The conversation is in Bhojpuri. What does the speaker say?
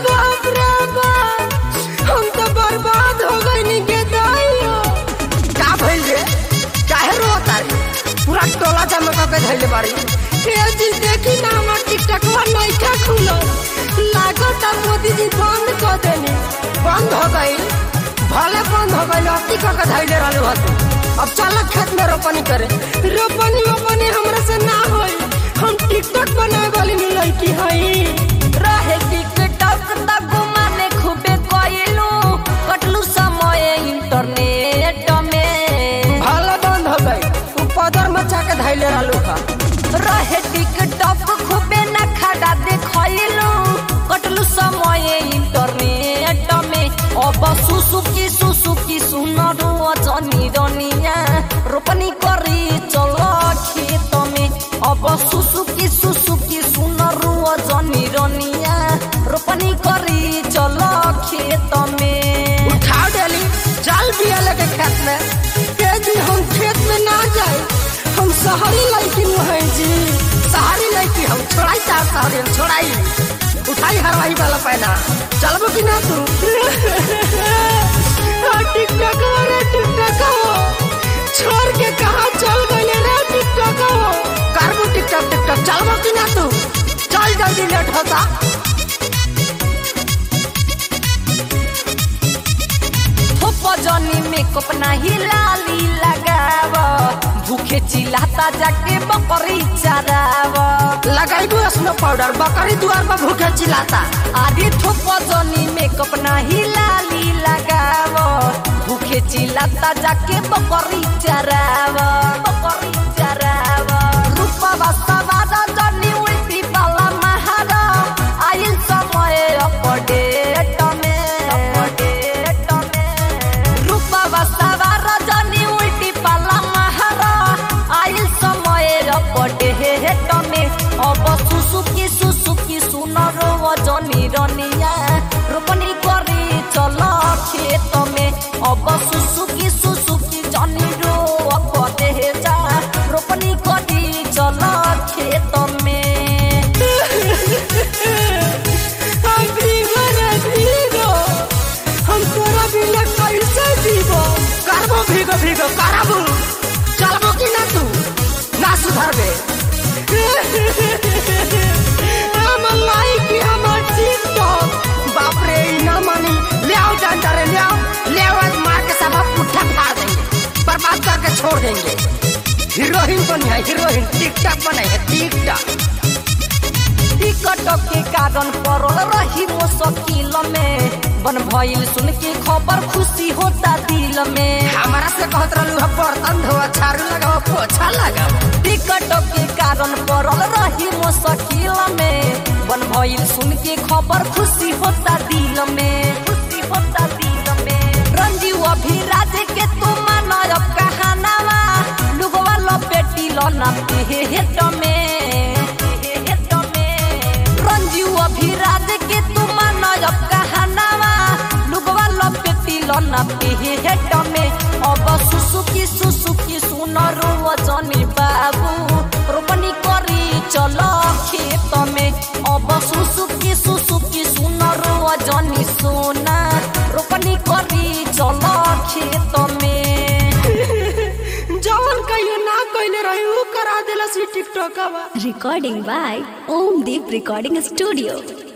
बाप रे बाप हम तो बर्बाद हो गई के दाइयो का भइल रे काहे रोता रे पूरा टोला जमा के धइले बारी ए जी देखी ना हमर टिकटक वा नइखा खुलो लागत मोदी जी बंद कर देनी बंद हो गई भले बंद हो गई अति क के धइले रहले हत अब चल खेत में रोपनी करे रोपनी रोपनी हमरा से ना होई हम टिकटक बनाए वाली नी लड़की हई रहे टिकटक त घुमाने खूबे कइलू कटलू समय इंटरनेट में भाला बंद हो गई तू पदर मचा के धैले रहलू का रहे टिकटक खूबे न खड़ा देखइलू कटलू समय इंटरनेट में अब सुसुकी सुसुकी सुनरू जनी रनिया रोपनी करी चल खेत में अब सुसुकी सुसुकी सुनरू जनी रनिया रोपनी करी चल खेत में उठा डेली जाल बिया लगे खेत में के जी हम खेत में ना जाए हम शहरी लड़की में है जी शहरी लड़की हम छोड़ाई चार शहरी हम छोड़ाई उठाई हरवाही वाला पहना चलबो कि ना तू हाँ, टिकटक हो रे टिकटक हो छोड़ के कहा चल गए रे टिकटक हो करबो टिकटक टिकटक चलबो कि ना तू चल जल्दी लेट होता थोप जनी मेकअप नाही लाली लगाव भूखे चिल्लाता जाके बकरी चराव लगाइबो स्नो पाउडर बकरी दुआर पर भूखे चिल्लाता आदि थोप जनी मेकअप नाही लाली लगाव भूखे चिल्लाता जाके बकरी चराव बकरी चराव रूपवा सवार जनी उल्टी पाला महारा आइल समय अपडेट में अपडेट में रूपवा सवार जनी उल्टी पाला महारा आइल समय अपडेट में अब सुसुकी सुसुकी सुनर जनी रनिया रोपनी करी चल खेत में अब सुसुकी सुसुकी जनी रो कदे जा रोपनी करी चल खेत में हम भीगो रे भीगो हम तोरा बिना कैसे जीवो करबो भीगो भीगो करबो चलबो कि ना तू ना सुधरबे हम लाइक कि हमर टिकटॉक बाप रे ई ना मानी ले आओ डंडा रे ले आओ ले आओ आज मार के सब पुट्ठा फाड़ देंगे बर्बाद करके छोड़ देंगे हीरोइन बनी है हीरोइन टिकटॉक बनाई है टिकटॉक टिकट के कारण पड़ल रही मुश्किल में बन भइल सुन के खबर खुशी होता दिल में हमारा से कहत रहलू हम बर्तन धोआ झाड़ू लगाओ पोछा लगाओ टिकट के कारण पड़ल रही मुश्किल में बन भइल सुन के खबर खुशी होता दिल में खुशी होता दिल में रंजीव अभिराज के तू मानव कहानावा लुगवा लो बेटी लो ना पेट में पेट में रंजीव अभिराज के तू मानव कहानावा लुगवा लो बेटी लो ना पेट में अब सुसुकी सुसुकी सुनरू जनी बाबू रोपनी करी चल खेत में अब सुसुकी सुसुकी सुनरू जनी सोना रोपनी करी चल खेत में जवन कहियो ना कइले रही उ करा देला सी TikTok Recording by Om Deep Recording Studio.